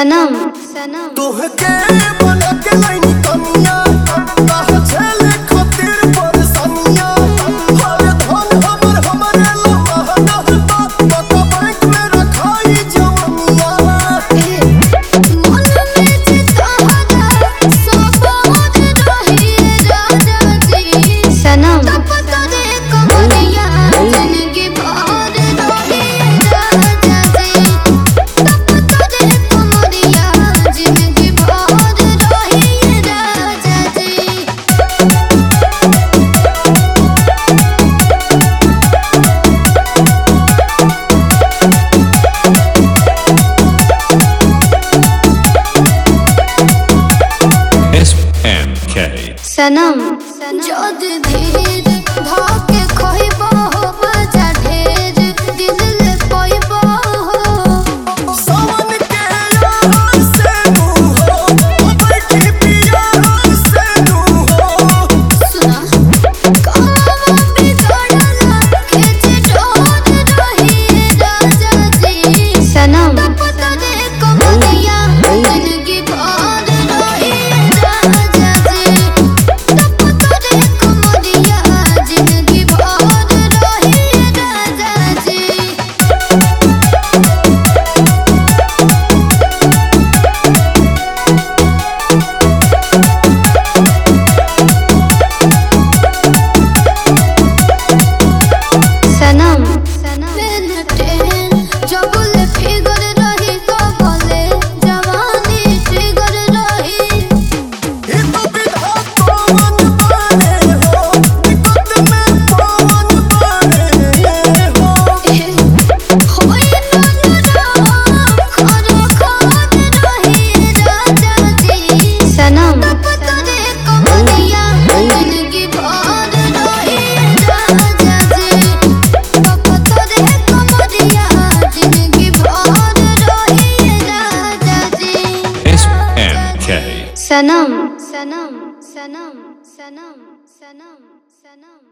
सनम सनम तोहके बना के लाइनी कमिया काहे छेले खातिर परेशानिया हर धन हमर हमरे ला महंगा बा बता बैंक में रखाई जवनिया मन में चितारा सब ओढ़ रही राजा जी सनम तब तोरे कमरिया जिंदगी भर रही राजा जी तब तोरे कमरिया जिंदगी भर रही राजा जी SNK. सनम जद धीर धोके खोइबो बजा ढेर दिल ले पोइबो सावन के यार से मुंह हो बैठी पिया से तू हो सुना कावा बिगड़ला खिच डोर रही राजा जी सनम पता दे कमरिया जिंदगी भर रही राजा जी तब तोरे कमरिया जिंदगी भर रही राजा जी सनम सनम जबुल फिगर रही कबले जवानी फिगर रही ये तो विधा पवन बने हो विपत में पवन बने हो होई नंगरा खरो खान रही राजा जी सनम तब तोरे कमरिया जिंदगी भर रही राजा जी तब तोरे कमरिया जिंदगी भर रही राजा जी SNK. सनम सनम सनम सनम सनम सनम